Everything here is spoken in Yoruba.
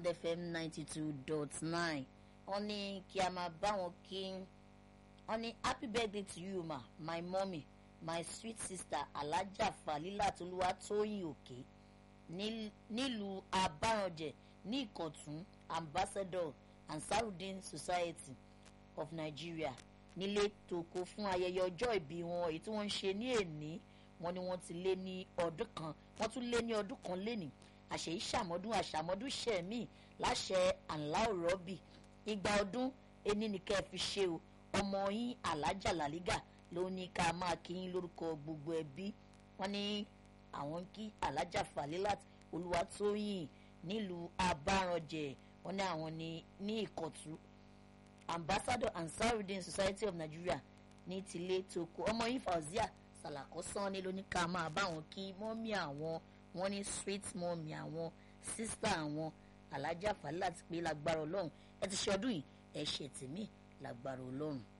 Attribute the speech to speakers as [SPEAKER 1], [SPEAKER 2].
[SPEAKER 1] bond fm ninety two dot nine wọ́n ní kí a máa bá wọn kí wọ́n ní happy birthday to you ma my mummy my sweet sister alhaja falila toluwa tóyìn òkè nílùú abáranjẹ ní ìkọ̀tún ambassador ansarudin society of nigeria nílé tòkó fún ayẹyẹ ọjọ́ ìbí wọn èyí tí wọ́n ń ṣe ní èní wọn ni wọ́n ti lé ní ọdún kan wọ́n tún lé ní ọdún kan lénìí àṣeyí ṣàmọ́dún àṣàmọ́dún ṣẹ̀mí láṣẹ àńláòrọ́bì igba ọdún ení ni kẹ́ ẹ fi ṣe o ọmọ yín alájà làlígà ló ní ká máa kí yín lórúkọ gbogbo ẹbí wọn ní àwọn ń kí alájà falilat olúwatóyìn nílùú abáranjẹ wọn ní àwọn ní ní ìkọ̀tún ambassador ansarudin society of nigeria ní tilé toko ọmọ yín fauzia sàlàkọ́ sanni ló ní ká máa bá wọn kí mọ́mí àwọn wọn ní sweet mọ́mí àwọn sísítà àwọn alájà falilat pé lágbára ọlọ́run ẹ ti ṣe ọdún yìí ẹ ṣe tèmí lágbára ọlọ́run.